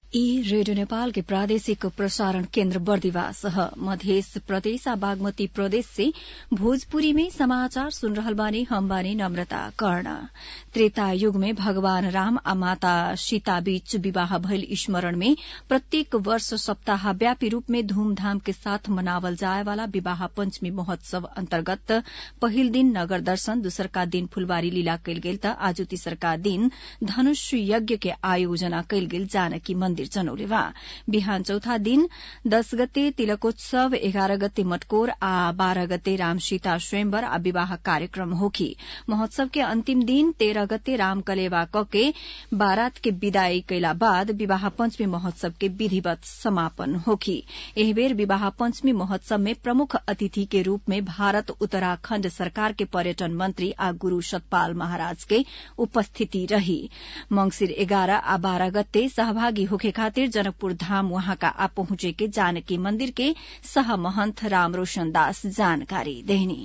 ई रेडियो नेपाल के प्रादेशिक प्रसारण केन्द्र बर्दिवास ह मधेस प्रदेश आ बागमती प्रदेश से भोजपुरी में समाचार सुन रहल बानी हम बानी नम्रता कर्ण त्रेता युग में भगवान राम आ माता सीता बीच विवाह भइल स्मरण में प्रत्येक वर्ष सप्ताहव्यापी रूप में धूमधाम के साथ मनावल जाए वाला विवाह पंचमी महोत्सव अन्तर्गत पहिल दिन नगर दर्शन दोसरका दिन फुलबारी लीला कयल गेल त आजु तेसरका दिन धनुष यज्ञ के आयोजना कयल गेल जानकी मन्दिर जनौले बा बिहान चौथा दिन दस गते तिलकोत्सव एघार गते मटकोर आ बाह्र गते राम सीता स्वयंवर आ विवाह कार्यक्रम होखी महोत्सव के अन्तिम दिन तेह्र गते राम कलेवा कके बारात के विदाई कैला बाद विवाह पंचमी महोत्सव के विधिवत समापन होखी एही बेर विवाह पंचमी महोत्सव में प्रमुख अतिथि के रूप में भारत उत्तराखण्ड सरकार के पर्यटन मंत्री आ गुरू सतपाल महाराज के उपस्थिति रही मंगिर एघार आ बाह्र गते सहभागी होखे खातिर जनकपुर धाम वहाँका आ पहुंचे के जानकी मंदिर के सह महंत राम रोशन दास जानकारी देहनी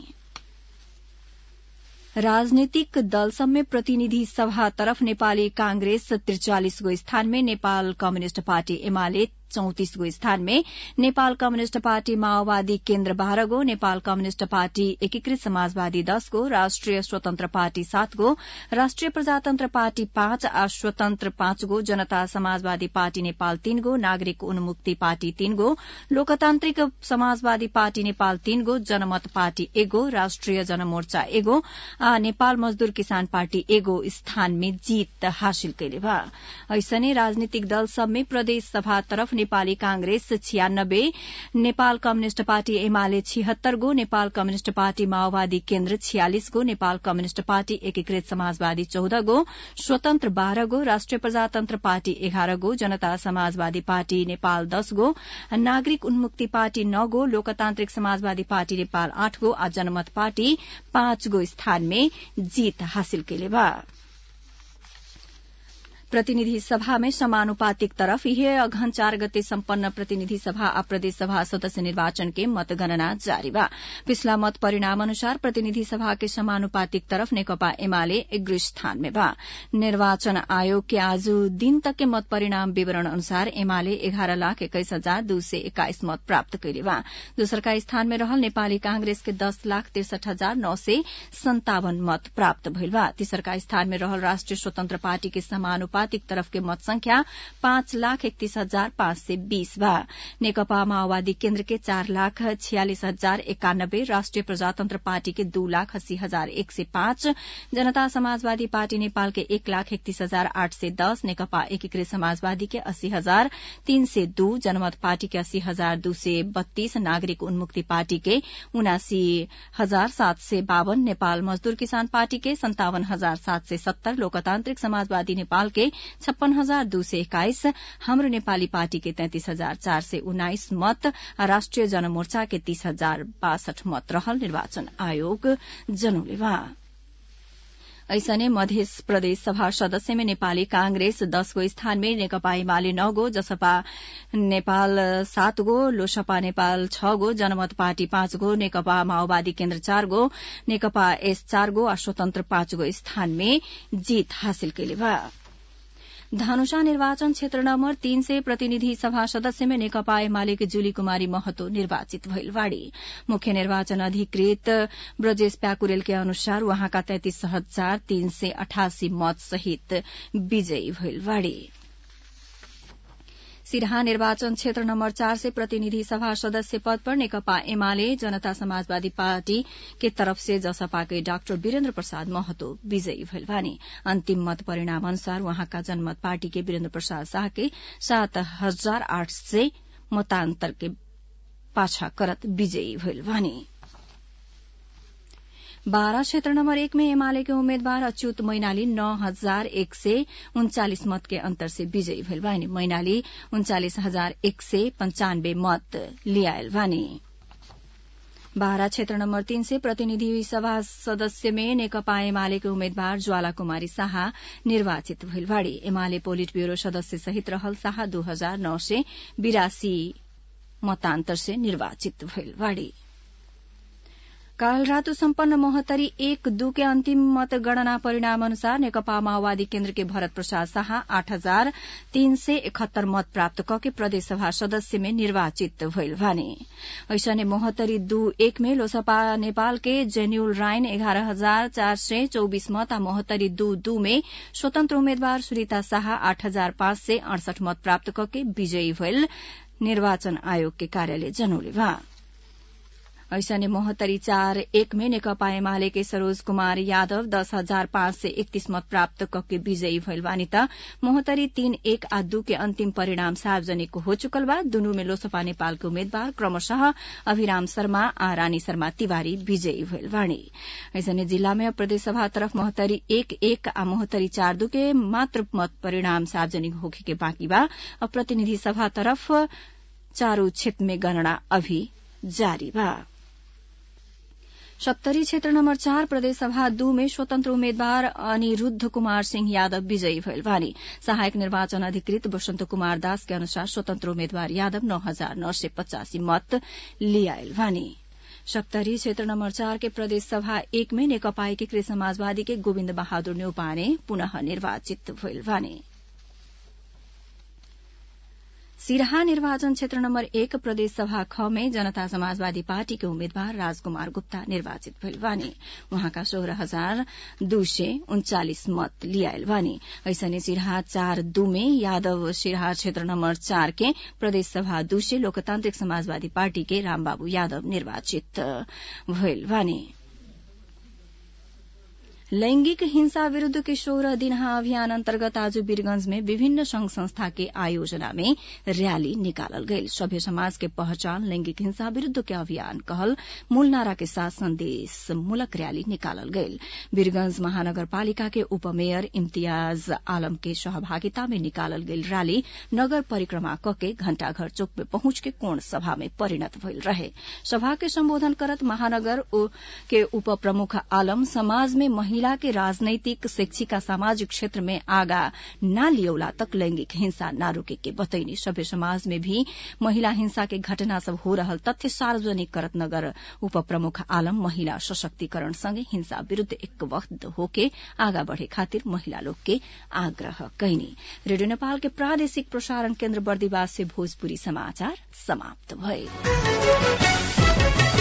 राजनीतिक दल सब में प्रतिनिधि सभा तरफ नेपाली कांग्रेस त्रिचालिस गो स्थान में नेपाल कम्युनिष्ट पार्टी एमाले चौतिस गो स्थान में नेपाल कम्युनिष्ट पार्टी माओवादी केन्द्र बाह्र गो नेपाल कम्युनिष्ट पार्टी एकीकृत समाजवादी दस गो राष्ट्रिय स्वतन्त्र पार्टी सात गो राष्ट्रिय प्रजातन्त्र पार्टी पाँच आ स्वतन्त्र पाँच गो जनता समाजवादी पार्टी नेपाल तीन गो नागरिक उन्मुक्ति पार्टी तीन गो लोकतान्त्रिक समाजवादी पार्टी नेपाल तीन गो जनमत पार्टी एगो राष्ट्रिय जनमोर्चा एगो आ नेपाल मजदूर किसान पार्टी एगो स्थान में जीत हासिल कैले बा ऐसने राजनीतिक दल सब में प्रदेश सभा तरफ नेपाली कांग्रेस छियानब्बे नेपाल कम्युनिष्ट पार्टी एमाले छिहत्तर गो नेपाल कम्युनिष्ट पार्टी माओवादी केन्द्र छियालिस गो नेपाल कम्युनिष्ट पार्टी एकीकृत समाजवादी चौध गो स्वतन्त्र बाह्र गो राष्ट्रिय प्रजातन्त्र पार्टी एघार गो जनता समाजवादी पार्टी नेपाल दस गो नागरिक उन्मुक्ति पार्टी नौ गो लोकतान्त्रिक समाजवादी पार्टी नेपाल आठ गो आ जनमत पार्टी पाँच गो स्थान में जीत हासिल कैले बा प्रतिनिधि सभा में समानुपातिक तरफ यह अघन चार गते सम्पन्न प्रतिनिधि सभा आ प्रदेश सभा सदस्य निर्वाचन के मतगणना जारी बा पिछला मत परिणाम अनुसार प्रतिनिधि सभा के समानुपातिक तरफ नेकपा एमाले एग्र स्थान में बा निर्वाचन आयोग के आज दिन तक के मत परिणाम विवरण अनुसार एमाले एघार लाख एक्काइस हजार दू सय एक्काइस मत प्राप्त कैले बा दोसरका स्थान में रहल नेपाली कांग्रेस के दस लाख तिरसठ हजार नौ सय सन्तावन मत प्राप्त भइल बा तेसरका स्थान में रहल राष्ट्रिय स्वतन्त्र पार्टी के समानुपातिक समानुपातिक तरफ के मत संख्या पाँच लाख इकतीस हजार पाँच सय बीस बा नेकपा माओवादी केन्द्र के चार लाख छियालिस हजार एकानब्बे राष्ट्रिय प्रजातन्त्र पार्टी के दू लाख अस्सी हजार एक सय पाँच जनता समाजवादी पार्टी नेपाल के एक लाख इकतीस हजार आठ सय दस नेकपा एकीकृत समाजवादी के अस्सी हजार तीन सय दू जनमत पार्टी के अस्सी हजार दू सय बत्तीस नागरिक उन्मुक्ति पार्टी के उनासी हजार सात सय बावन नेपाल मजदूर किसान पार्टी के सन्तावन हजार सात सय सत्तर लोकतान्त्रिक समाजवादी नेपाल के छप्पन हजार दू सय एक्काइस हाम्रो नेपाली पार्टी के तैंतिस हजार चार सय उन्नाइस मत राष्ट्रिय जनमोर्चा के तीस हजार बासठ मत रहल निर्वाचन आयोग जनौले बा ऐसने मध्य प्रदेश सभा सदस्य में नेपाली कांग्रेस दस गो स्थान में नेकपा एमाले नौ गो जसपा नेपाल सात गो लोसपा नेपाल छ गो जनमत पार्टी पाँच गो नेकपा माओवादी केन्द्र चार गो नेकपा एस चार गो आ स्वतन्त्र पाँच गो स्थान में जीत हासिल कैले बा धनुषा निर्वाचन क्षेत्र नम्बर तीन से प्रतिनिधि सभा सदस्य में नेकपा एमाले के जुली कुमारी महतो निर्वाचित भइल बाड़ी मुख्य निर्वाचन अधिकृत ब्रजेश प्याकुरेल के अनुसार वहाँका तैतिस हजार तीन सय अठासी मत सहित विजयी भइल बाड़ी सिरहा निर्वाचन क्षेत्र नम्बर चार से प्रतिनिधि सभा सदस्य पद पर नेकपा एमाले जनता समाजवादी पार्टी के तरफ से जसपा के डाक्टर वीरेन्द्र प्रसाद महतो विजयी भइल बानी अन्तिम मत परिणाम अनुसार वहाँका जनमत पार्टी के वीरेन्द्र प्रसाद शाह के सात हजार आठ सय मतान्तर के पाछा करत विजयी भइल बानी बारा क्षेत्र नम्बर एक में एमाले के उम्मेद्वार अच्युत मैनाली नौ हजार एक सय उन्चालिस मत के अन्तर से विजयी भइल बानी मैनाली उन्चालिस हजार एक सय पञ्चानब्बे मत लियायल बानी बारा क्षेत्र नम्बर तीन से प्रतिनिधि सभा सदस्य में नेकपा एमाले के उम्मेद्वार ज्वाला कुमारी शाह निर्वाचित भइल बाड़ी एमाले पोलिट ब्यूरो सदस्य सहित रहल शाह दू हजार नौ सय बिरासी मतान्तर से निर्वाचित भइल बाड़ी काल रातो सम्पन्न महोत्तरी एक दू के अन्तिम मतगणना परिणाम अनुसार नेकपा माओवादी केन्द्र के भरत प्रसाद शाह आठ हजार तीन सय इकहत्तर मत प्राप्त कके प्रदेशसभा सदस्य में निर्वाचित भइल भने ऐसने महोत्तरी दू एक में लोसपा नेपाल के जेन्यूल राइन एघार हजार चार सय चौबिस मत आ महोत्तरी दू दू में स्वतन्त्र उम्मेद्वार सुरिता शाह आठ हजार पाँच सय अडसठ मत प्राप्त कके विजयी भइल निर्वाचन आयोग के कार्यालय जनौले बा ऐसने महोत्तरी चार एक में नेकपा एमाले के सरोज कुमार यादव दस हजार पाँच सय एकतीस मत प्राप्त कके विजयी भइल बानी त महोत्तरी तीन एक आ दू के अन्तिम परिणाम सार्वजनिक हो चुकल बा दुनू में लोसपा नेपालके उम्मेद्वार क्रमशः अभिराम शर्मा आ रानी शर्मा तिवारी विजयी भइल बाणी ऐसने जिल्ला में प्रदेशसभा तरफ महोत्तरी एक एक आ महोत्तरी चार दू के मात्र मत परिणाम सार्वजनिक होखे के बाँकी बा अब प्रतिनिधि सभा तरफ चारू क्षेत्र में गणना अभी जारी बा सप्तरी क्षेत्र नम्बर चार प्रदेशसभा दू में स्वतन्त्र उम्मेद्वार अनिरूद्ध कुमार सिंह यादव विजयी भइल बानी सहायक निर्वाचन अधिकृत वसन्त कुमार दास के अनुसार स्वतन्त्र उम्मेद्वार यादव नौ हजार नौ सय पचासी मत लियाइल बानी सप्तरी क्षेत्र नम्बर चार के प्रदेश सभा एक में नेकपा एकीकृत समाजवादी के गोविन्द बहादुर न्यौपाने पुनः निर्वाचित भइल बानी सिराहा निर्वाचन क्षेत्र नम्बर एक प्रदेश सभा ख में जनता समाजवादी पार्टी के उम्मेद्वार राजकुमार गुप्ता निर्वाचित भइल बानी उहाँका सोह्र हजार दू सय उन्चालिस मत लियाइल बानी ऐसने सिराहा चार दू में यादव सिराहा क्षेत्र नम्बर चार के प्रदेश सभा दू से लोकतान्त्रिक समाजवादी पार्टी के रामबाबू यादव निर्वाचित भइल बानी लैंगिक हिंसा विरूद्ध के सोह्र दिनहा अभियान अन्तर्गत आज वीरगंज में विभिन्न संघ संस्था के आयोजना में रैली निकालल गई सभ्य समाज के पहचान लैंगिक हिंसा विरूद्ध के अभियान कहल मूल नारा के साथ संदेश मूलक रैली निकालल गई वीरगंज महानगरपालिका के उपमेयर इम्तियाज आलम के सहभागिता में निकालल गई रैली नगर परिक्रमा कके घण्टाघर चौक में पहुंच के कोण सभा में परिणत भइल रहे सभा के सम्बोधन करत महानगर के उप प्रमुख आलम समाज में महिला के राजनैतिक शैक्षिक आ सामाजिक क्षेत्र में आगा न लियौला तक लैंगिक हिंसा न रोके के बतैनी सभ्य समाज में भी महिला हिंसा के घटना सब हो रहल तथ्य सार्वजनिक करत नगर उप प्रमुख आलम महिला सशक्तिकरण सँगै हिंसा विरूद्ध एकवद्ध होके आगा बढ़े खातिर महिला लोग के आग्रह कैनी रेडियो नेपाल के प्रादेशिक प्रसारण केन्द्र बर्दिवास से भोजपुरी समाचार समाप्त भए